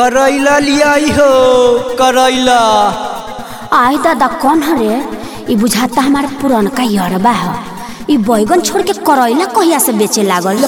करैला लियाई हो करैला आई दादा कौन हरे ई बुझाता हमारे पुरनका यरबा ह ई बैगन छोड़ के करैला कहिया से बेचे लागल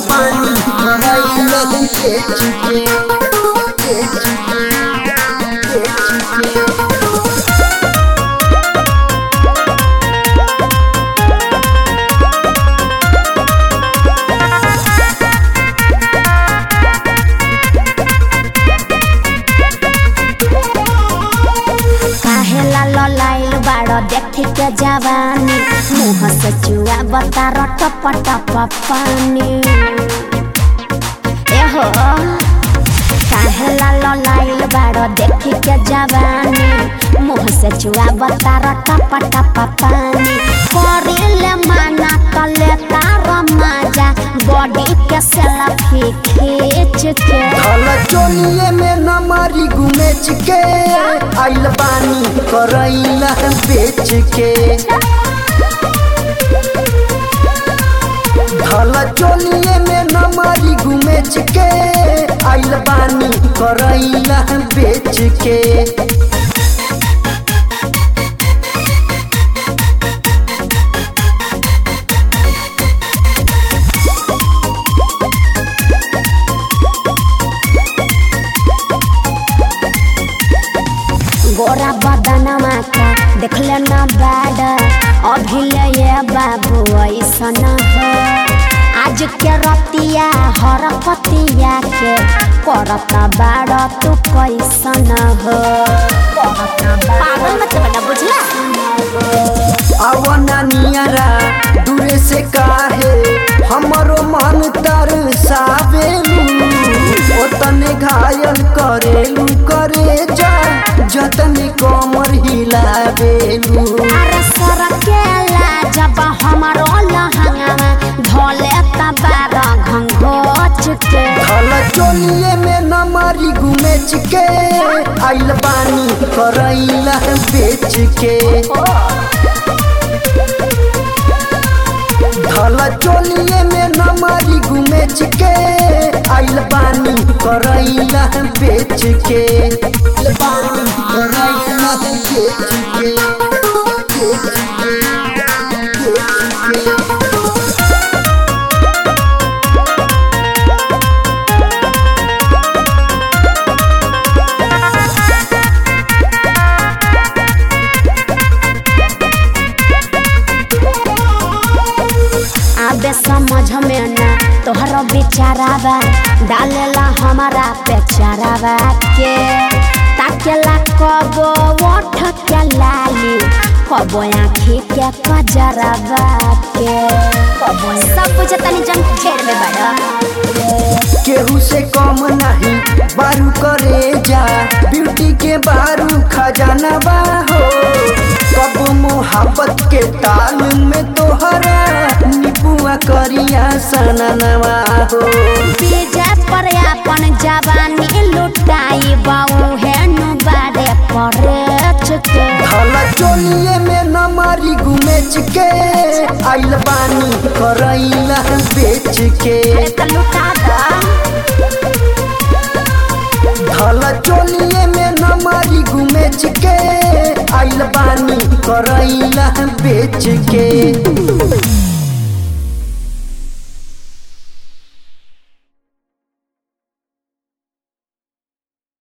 काहेला ललाइल बाड़ देखी के जवानी मुँह से चुआ बता टप टप पानी एहो काहेला ललाइल बाड़ देखी के जवानी मुँह से चुआ बता टप टप पानी करिले माना तले तार मजा बॉडी के सेल्फी खींच के धल चोलिए में नमारी गुमेच के आइल बानी करैला बेच के धल चोलिए में नमारी गुमेच के आइल बानी करैला बेच के गोरा बदनमा का देखले न बैड अभी ले ये बाबू ऐसन हो आज के रतिया हर पतिया के करता बाड़ तू कैसन हो पागल मत बना बुझला आवना नियरा दूरे से काहे हमरो मन तर सावेलू ओतने घायल करेलू करे जा जतने कमर हिलावेलू अरे सरकेला जब हमारो लहंगा धोले तबार घंघोच के धल चोलिए में नमारी गुमेच के आइल बानी करैला बेच के धल चोलिए में नमारी गुमेच के आइल बानी करैला बेच के बानी करैला बेच के बेच के, बेच के। आबे समझ में ना तोहर बेचारावा डालेला हमारा पे चारावा के ताकेला कबो ओठ के लाली कबो आँखी के कजरावा के सब कुछ तनी जन खेर में बड़ा केहू से कम नहीं बारू करे जा ब्यूटी के बारू खजाना बा हो कब मोहब्बत के ताल में तोहरा निपुआ करिया सननवा हो बीजे पर अपन जवानी लुटाई बाऊ है नु बारे परे चुके धल चोलिए में नमारी गुमेच के आइल बानी करैला बेच के त लुटा दा धल चोलिए में नमारी गुमेच के आइल बानी करैला बेच के